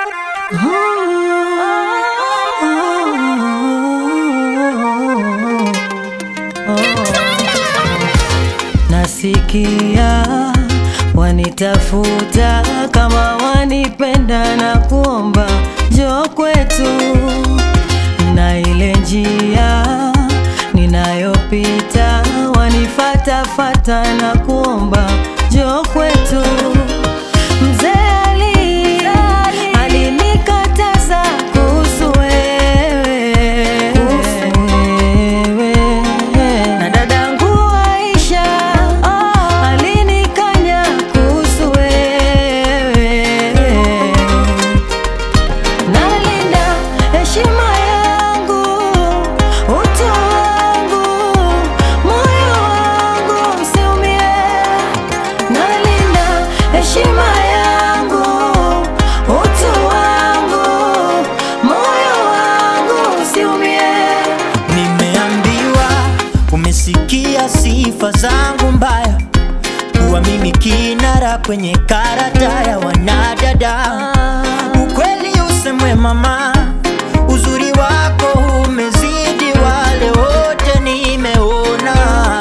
Nasikia wanitafuta kama wanipenda na kuomba njoo kwetu, na ile njia ninayopita wanifatafata na kuomba njoo kwetu. Mzee Ali alinikataza kuhusu wewe, na dadangu Aisha alinikanya kuhusu wewe. Nalinda heshima yangu, utu wangu, moyo wangu usiumie. Nalinda heshima yangu, utu wangu, moyo wangu usiumie. Nimeambiwa umesikia sifa zangu mbaya, kuwa mimi kinara kwenye karata ya wanadada. Ukweli usemwe mama, uzuri wako umezidi wale wote nimeona,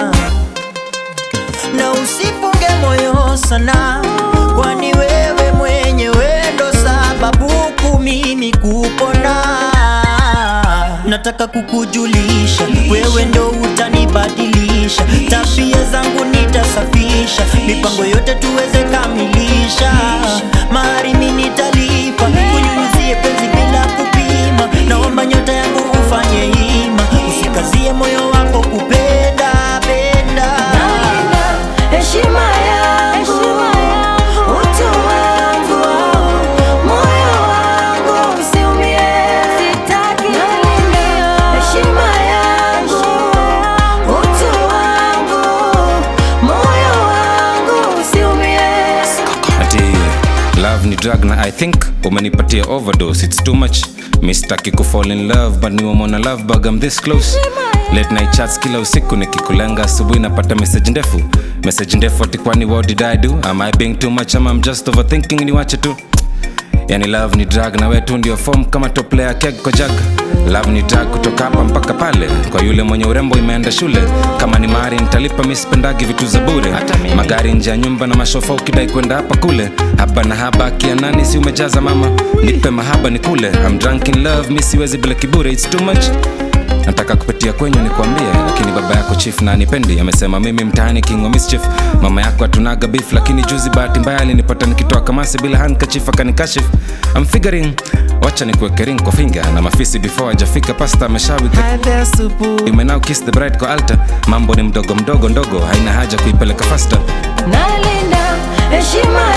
na usifunge moyo sana, kwani wewe mwenyewe ndo sababu kuu mimi kupona. Nataka kukujulisha, wewe ndo utanibadilisha, tabia zangu nitasafisha, mipango yote tuweze kamilisha, mahari mimi nitalipa, kunyunyizie penzi bila kupima, naomba nyota yangu ufanye hima, usikazie moyo wako kupenda penda. Nalinda heshima yangu, utu wangu, moyo wangu usiumie. Nalinda heshima yangu, utu wangu, moyo wangu usiumie. ati love ni drug na i think umenipatia overdose it's too much mistaki kufall in love but niwamona love bug I'm this close late night chats kila usiku nikikulenga asubuhi napata message ndefu message ndefu ati kwani what did i do am i being too much ama I'm just overthinking niwache tu yani love ni drug na wetu ndio form kama top player keg kwa jug love ni drug kutoka hapa mpaka pale kwa yule mwenye urembo imeenda shule kama ni mari nitalipa mi sipendagi vitu za bure magari nje ya nyumba na mashofa ukidai kwenda hapa kule haba na haba kia nani si umejaza mama nipe mahaba ni kule I'm drunk in love mi siwezi bila kibure it's too much nataka kupitia kwenyu nikwambie lakini baba yako chief na anipendi amesema mimi mtaani king wa mischief mama yako hatunaga beef lakini juzi bahati mbaya alinipata nikitoa kamasi bila handkerchief akanikashif I'm figuring wacha nikuweke ring kwa finger na mafisi before hajafika pasta ameshawika Hi there, supu. You may now kiss the bride kwa altar mambo ni mdogo mdogo ndogo haina haja kuipeleka faster Nalinda heshima